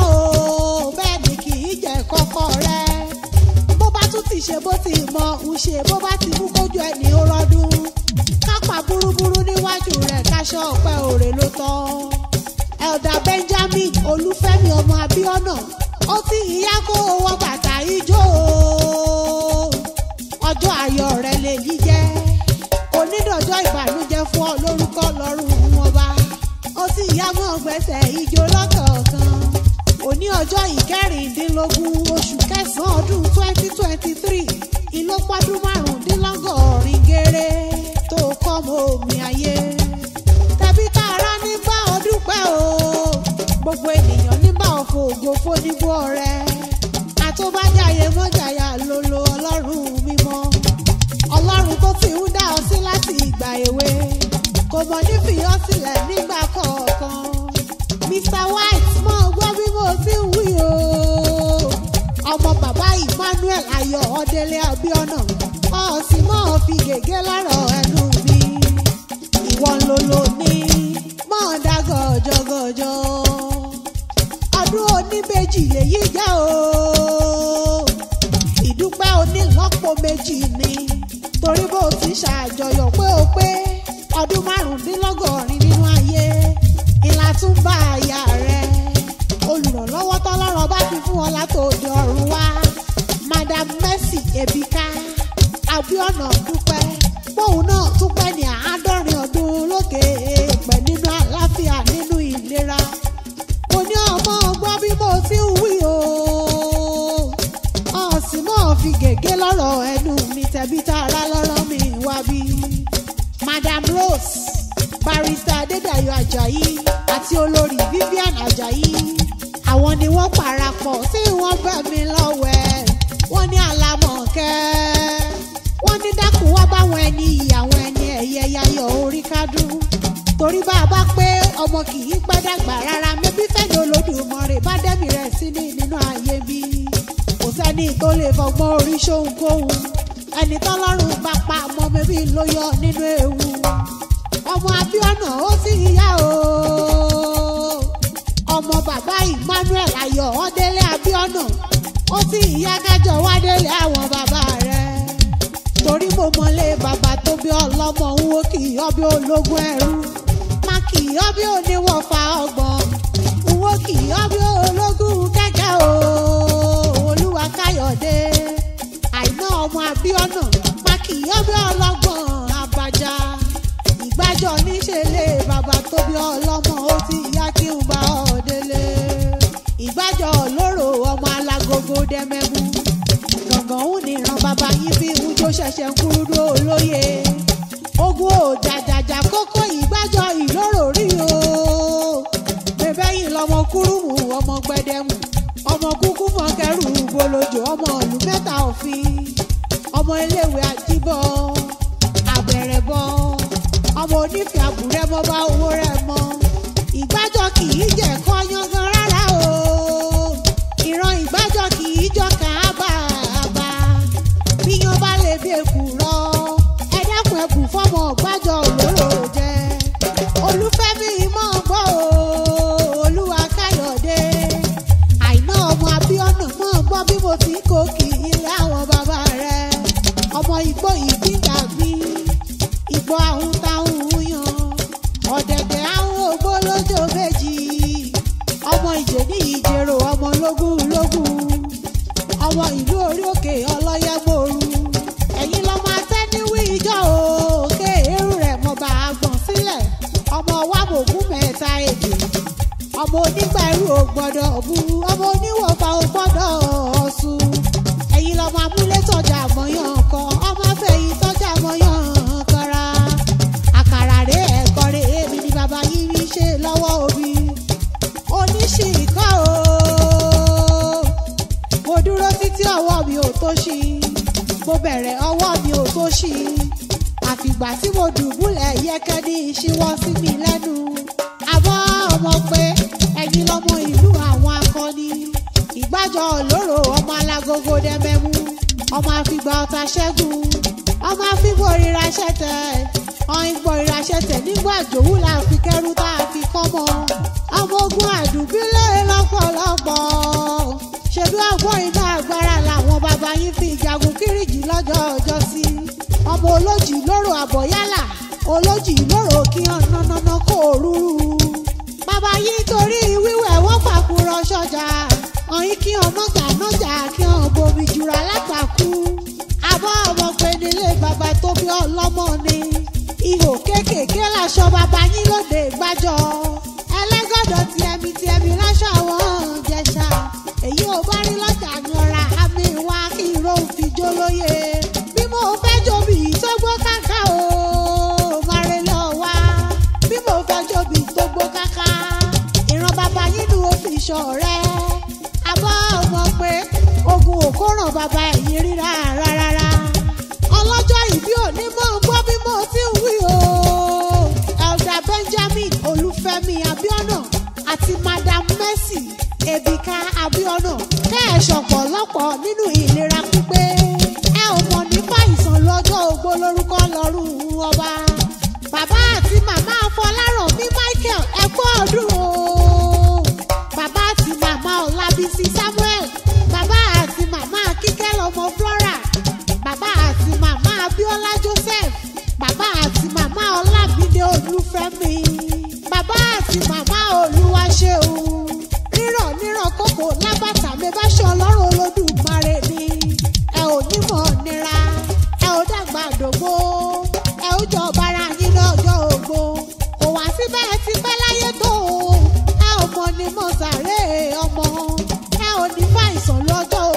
o bẹ́ẹ̀ ni kì í jẹ́ kọ́kọ́ rẹ bó bá tún ti ṣe bó ti mọ ń ṣe bó bá ti mú kójú ẹni ó rọdún kápá burúburú níwájú rẹ̀ káṣọ ọ̀pẹ òrè ló tọ́ elda benjamin olúfẹ́mi ọmọ abiona ó ti ìyá kó owó bàtà ijó o. ọjọ́ ayọ̀ rẹ̀ lè yí jẹ́ onídọ̀jọ́ ìbànújẹ́ fún ọ lórúkọ lọ́rùn wọn bá ó sì yá mọ́ gbẹ́sẹ̀ ijó lọ́kọ̀ọ̀kan òní ọjọ́ ìkẹrìndínlógún oṣù kẹsàn-án ọdún twenty twenty three ìlọ́pọ̀dún márùndínlọ́gọ́rin géré tó kọ́ mọ́ omi ayé tẹ̀bí tààrà ní bá ọ dúpẹ́ o gbogbo ènìyàn ní bá ọ fògo fóníbó ọrẹ àtọ́bájáyé mọ́jàyà lolo ọlọ́run mímọ́ ọlọ́run tó ti ń dá ọ sí láti ìgbà èwe kò mọ̀ ní fìyọ́ sílẹ̀ nígbà kọ̀ọ̀kan mr white mọ̀ gbọ́ bí mo ti ń wí o ọmọ bàbá emmanuel ayọ̀ ọdẹlẹ abiona ọ̀sìn mọ́ fi gègé lọ́rọ̀ ẹnu mi ìwọ ń lolo ní mọ́ dá gọ̀jọ̀gọ̀jọ̀ ọdún oníbejì lèyí jẹ́ o ìdúpẹ́ onílọ́pọ̀ méjì ni torí bó ti ṣàjọyọ̀ pé o pé ọdún márùndínlọ́gọ́rin nínú ayé ìlà tún bá aya rẹ olùrànlọ́wọ́ tọ́lọ́rọ̀ bá fi fún ọ látòdì ọ̀run wá madam mercy ebika abiona dúpẹ́ póun náà tún pẹ́ ní àádọ́rin ọdún lókè èèpẹ̀ nínú àlàáfíà nínú ìlera mo ní ọmọ ọgbọ́n bí mo ti ń wí o ọ̀sìn mọ́ fi gègé lọ́rọ̀ ẹnu mi tẹ̀bí tààrà lọ́rọ̀ mi wá bí. madam rose barrister adédayọ̀ ajayi àti olórí vivian ajayi àwọn ni wọ́n parapọ̀ tí wọ́n bẹ̀ mí lọ́wẹ̀ wọ́n ní àlámọ̀kẹ́ wọ́n ní dákun wá báwọn ẹni ìyàwó ẹni ẹ̀yẹ yayọ̀ orí kádùn torí bá a bá pé ọmọ kì í pẹ́ dàgbà rárá mẹ́bí fẹ́ni olódùmarè bá dẹ́mi rẹ̀ sí ní nínú ayé bí kò sẹ́ni tó lè fọgbọ́n orí ṣóhunkóhun ẹni tọ́lọ́run bá pa ọmọ mẹ́bí ló yọ nínú ewu ọmọ abiona ó sì yá o ọmọ bàbá emmanuel ayọ̀ ọdẹlẹ abiona ó sì yá kájọ wádélé àwọn bàbá rẹ̀ torí mo mọlé bàbá tó bí ọlọ́mọ ń wo kì í ọbẹ̀ ológun ẹrú má kì í ọbẹ̀ oníwọ̀fà ọgbọ̀n ń wo kì í ọbẹ̀ ológun kẹ́kẹ́ o olúwa káyọ̀dé àìná ọmọ abíọ́nà má kì í ọbẹ̀ ọlọ́gbọ̀n abájá ìgbàjọ níṣẹ́lẹ̀ bàbá tó bí ọlọ́mọ ó ti yá kí n bá ọ délé ìgbàjọ lóró ọmọ alágogo dẹ́mẹ́mú gbọ̀ngàn òun ní ìran bàbá yín bí ìwújọ ṣẹ̀ṣẹ̀ ń kúrúdó olóye ogun ò jàjàjà kókó ìgbàjọ ìlóró rí o bẹ́ẹ̀ yìí lọmọ kúrúmù ọmọ gbẹdẹmù ọmọ kúkú mọ̀kẹ́rù bolojò ọmọ ìlú mẹ́ta òfin ọmọ iléèwé àjíbọ̀ àbẹ̀rẹ̀ bọ̀ ọmọ onífẹ̀ẹ́ àbúrẹ́ mọ́ bá owó rẹ̀ mọ́ ìgbàjọ kì í jẹ́ kọ́ yangan rárá o ìran ìgbàjọ kì í jọ kàábà àbá bíyan bá lè bí èkú rọ ẹ dákun ẹkùn fọmọ gbàjọ òlóró jẹ olúfẹ́mi mọ̀ gbọ́ o olúwa káyọ̀dé àìná ọmọ abíọ́nà mọ̀ gbọ́ bí mo ti kó kì í ilé àwọn bàbá rẹ̀ ọmọ igbó ìdígbàgbí igbó ahun táhùn yan ọ̀dẹ̀dẹ̀ ahun ògbó lójó méjì ọmọ ìjè ní ìjèrò ọmọ lógún lógún ọmọ ìlú orí òkè ọlọ́yẹ́mọ̀ọ́rù ẹ̀yin lọ́mọ atẹ́niwí ìjọ òkè èrú rẹ̀ mọ̀ bá a gbọ̀n sílẹ̀ ọmọ wàbògún mẹ́ta èdè ọmọ onígbà ẹrú ò gbọ́dọ̀ bu ọmọ oníwọ̀fà ò gbọ́dọ̀ ọ̀sùn ẹ̀yin lọ́mọ amúlétọ́jà mọ̀yán kan ọmọ afẹ́yìn tọ́jà mọ̀yán kanra àkàrà rẹ̀ ẹ̀kọ́ rẹ̀ èmi ni bàbá yín rí ṣe lọ́wọ́ òbí oníṣìíkọ́ o mo dúró títí ọwọ́ mi ò tó ṣí mo bẹ̀rẹ̀ ọwọ́ mi ò tó ṣí àfìgbà tí mo dùbúlẹ̀ yẹ́kẹ́ ní ìṣíwọ́ sí mi lẹ́nu àmọ́ ọmọ pé ẹ̀yin lọ́mọ ìlú àwọn akọni ìgbàjọ olóró ọmọ alágogo dẹ́mẹ́mú ọmọ àfìgbà ọ̀tá ṣẹ́gun ọmọ àfìgbò ríra ṣẹ̀tẹ̀ ọ̀hìn gbọ̀ ríra ṣẹ̀tẹ̀ nígbà jòwú la fi kẹ́rù tá a fi kọ́ mọ́ ọmọ ogun àdùbílẹ̀ lọ́pọ̀lọpọ̀ ṣèlú ọgbọ́n iná agbára làwọn bàbá yín fi jagun kíríjì lọ́jọ́ ọjọ́ sí ọmọ olójì lóró àbọ̀yálà olójì lóró kí hàn nánáná kó rúrú bàbá yín torí wíwẹ̀ wọ́n pàkúrọ̀ sọ́jà ọ̀yìn kí hàn mọ́gà nájà kí hàn bomi jura lápàkú àbọ̀ ọmọ pé nílé bàbá tó bí ọlọ́mọ ni ihò kéékèèké láṣọ bàbá yín lóde gbájọ ẹlẹ́gọ̀dọ̀ ti ẹ̀mí ti ẹ̀mí láṣọ àwọn jẹ̀ṣà èyí ò bá rí lọ́jà yanra àmì wá kí irọ́ fi jó lóye bí mo fẹ́ jóbi tó gbó káká o mare lọ wá bí mo fẹ́ jóbi tó gbó káká ìran bàbá yín ni ó fi ṣọ̀rẹ́ àbọ̀ ọmọ pé ogun òkóràn bàbá ẹ̀yìn ríra rárá ọlọ́jọ́ ìbí òní mọ̀ ń gbọ́ bí mo ti ń wí o. elder benjamin olúfẹ́mi abiona àti madam mercy ebika abiona kẹ́ẹ̀ṣọ̀ pọ̀lọpọ̀ nínú ìlera pípé. ẹ ò mọ̀ nípa ìsàn lọ́jọ́ ogbó lórúkọ lọ́rùn ọba. bàbá àti màmá afọláràn mi michael ẹ kú ọdún o. bàbá àti màmá ọlábísí samuel bàbá àti màmá kíkẹ́ lọ́mọ flora bàbá àti màmá abiola joseph bàbá àti màmá ọlábídé olúfẹ́mi bàbá àti màmá olúwaṣeun rírọ̀ nírọ̀ kókò lábàtà mi bá ṣe ọlọ́run olódùmarè ni ẹ ò nímọ̀ nira ẹ ò dàgbà dògbò ẹ ò jọ bára yín lọ́jọ́ ògbó kò wá síbẹ̀ ti pẹ́ láyé tó o ẹ ò mọ̀ ní mọ̀ sàré ọmọ ẹ ò ní fàìsàn lọ́jọ́